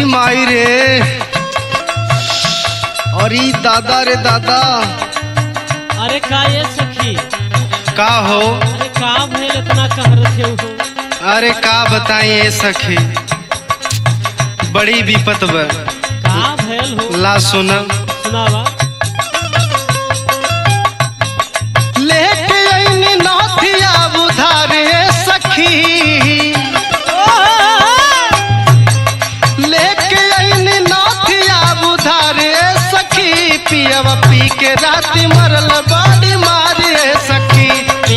माई रे अरे दादा रे दादा अरे का ये सखी का हो अरे का भइल इतना कहरत है हो अरे का बताई ए सखी बड़ी विपत बा का भइल हो ला सुन सुनावा लेके आईनी नाथिया बुधारे सखी लेके आईनी नाथिया बुधारे सखी पियवा पी के राती मरल बाड़ी मारे सखी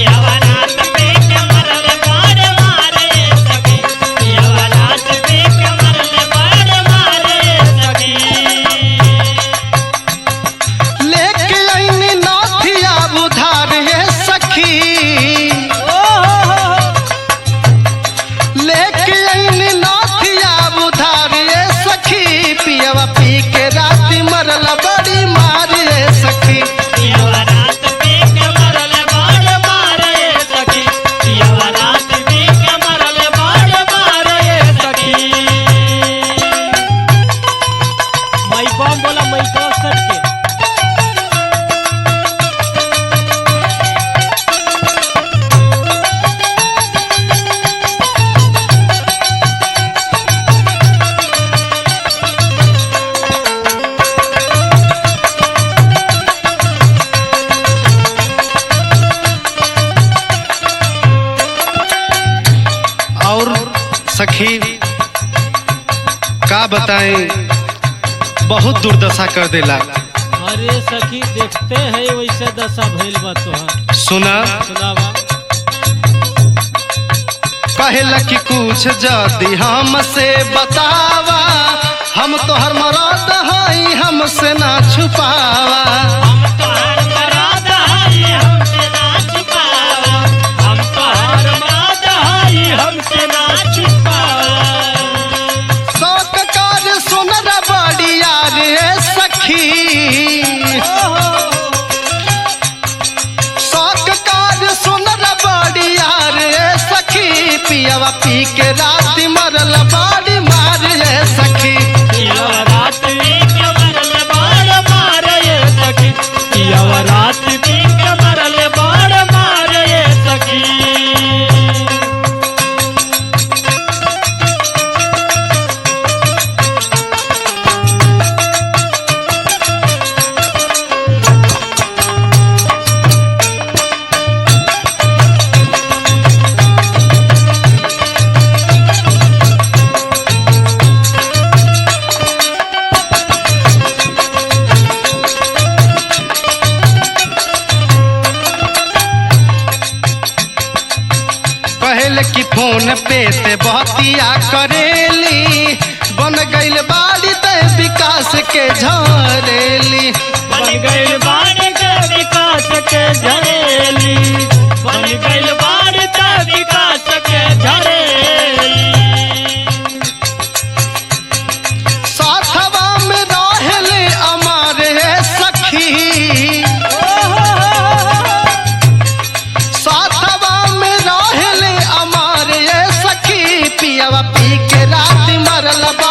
लेके आईनी नाथिया बुधारे सखी लेके आईनी नाथिया बुधारे सखी पियवा पी के राती मरल बड़ी मारे सखी मई बम बोला मई तो सट के और सखी का बताएं बहुत दुर्दशा कर देला अरे सखी देखते हैं वैसे दशा भइल बा तोहार सुना सुनावा कहला कि कुछ जदी हमसे बतावा हम तोहर मरद हई हमसे ना छुपावा शौक कार सुनर बड़िया रे सखी शौक कार सुनर बड़िया रे सखी पियवा पी के रात मरल बाड़ी मार रे सखी कहल कि फोन पे ते बहतिया करेली बन गइल बाड़ी ते विकास के झरेली बन गइल बाड़ के विकास के झरेली बन गइल बाड़ के विकास के झरेली साथवा में रहले अमारे सखी साथवा में रहले अमारे सखी पियवा पी के रात मरल बा